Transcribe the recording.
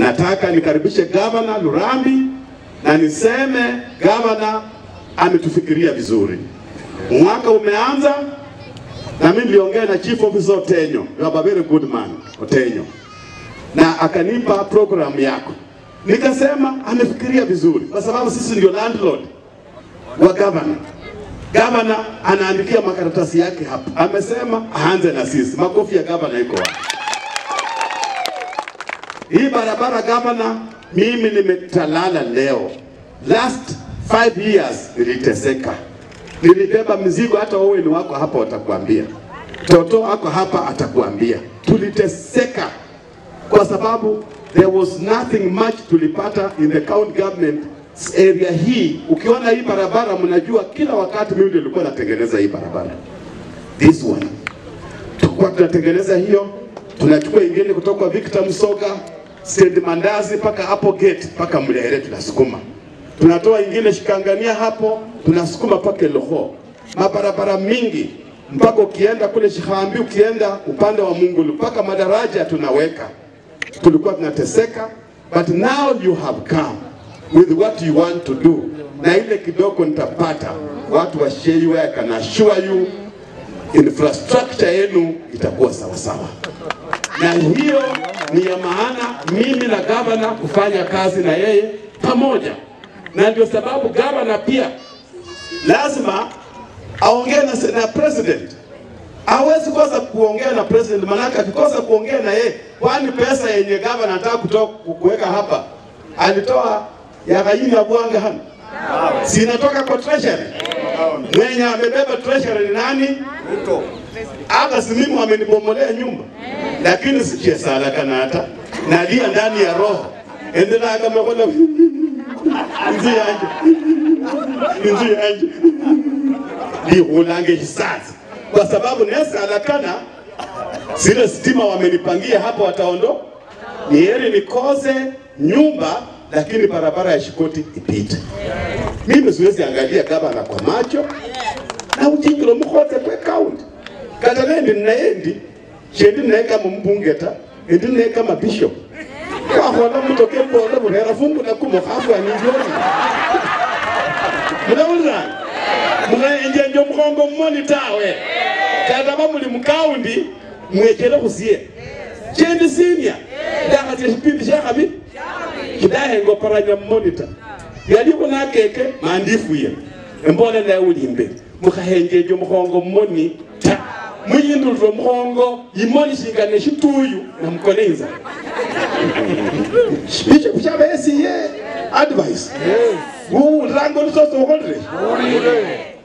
Nataka nikaribishe gavana Lurambi na niseme gavana ametufikiria vizuri. Mwaka umeanza na mimi niliongea na chief officer Otenyo, you are a very good man Otenyo, na akanipa program yako, nikasema amefikiria vizuri, kwa sababu sisi ndio landlord wa gavana. Gavana anaandikia makaratasi yake hapa, amesema aanze na sisi. Makofi ya gavana iko wapi? Hii barabara gavana, mimi nimetalala leo. Last five years niliteseka, nilibeba mizigo. Hata wewe ni wako hapa watakuambia, Toto ako hapa atakuambia, tuliteseka kwa sababu there was nothing much tulipata in the county government area hii. Ukiona hii barabara, mnajua kila wakati mimi ndio nilikuwa natengeneza hii barabara, this one tulikuwa tunatengeneza hiyo, tunachukua ingine kutoka Victor Msoga stand Mandazi mpaka hapo gate mpaka Mlehere tunasukuma, tunatoa ingine Shikangania hapo tunasukuma mpaka Eloho, mabarabara mingi mpaka ukienda kule Shihambi, ukienda upande wa Mungulu mpaka madaraja tunaweka. Tulikuwa tunateseka, but now you have come with what you want to do, na ile kidogo nitapata watu wa Sheiwe, I can assure you infrastructure yenu itakuwa sawa sawa, na hiyo ni ya maana mimi na gavana kufanya kazi na yeye pamoja, na ndio sababu gavana pia lazima aongee na, na president. Hawezi kosa kuongea na president, maanake akikosa kuongea na yeye, kwani pesa yenye gavana anataka kutoa kuweka hapa alitoa ya Kayini ya Bwanga hana si inatoka kwa treasury. Mwenye amebeba treasury ni nani? Hata si mimi wamenibomolea nyumba, lakini sikie sala kanata nalia ndani ya roho endelea kama kola inzu yanje inzu yanje lihulange hisazi kwa sababu nesala kana zile stima wamenipangia hapo wataondo ni heri nikose nyumba lakini barabara ya Shikoti ipite. Mimi siwezi angalia gavana kwa macho na uchingiro mukhoze kwe county kata nendi nayendi shendi naye kama mbunge ta endi naye kama bishop kwakhola mutoke pole burera fungu na kumukhafu anijoni munawulirana mukhaenjenje omukhongo mmoni tawe kata bamuli mukaundi mwechele khusie chendi sinia ndakhatya shipindi shakhabili kidahengo paranya mmonita yaliko nakeke mandifuye embole naye uli imbere mukhahenjeje omukhongo mmoni ta muyindulire omukhongo imoni shingane shituyu namukole inzala bishop shabesiye advice uwuliranga olusosi ukholire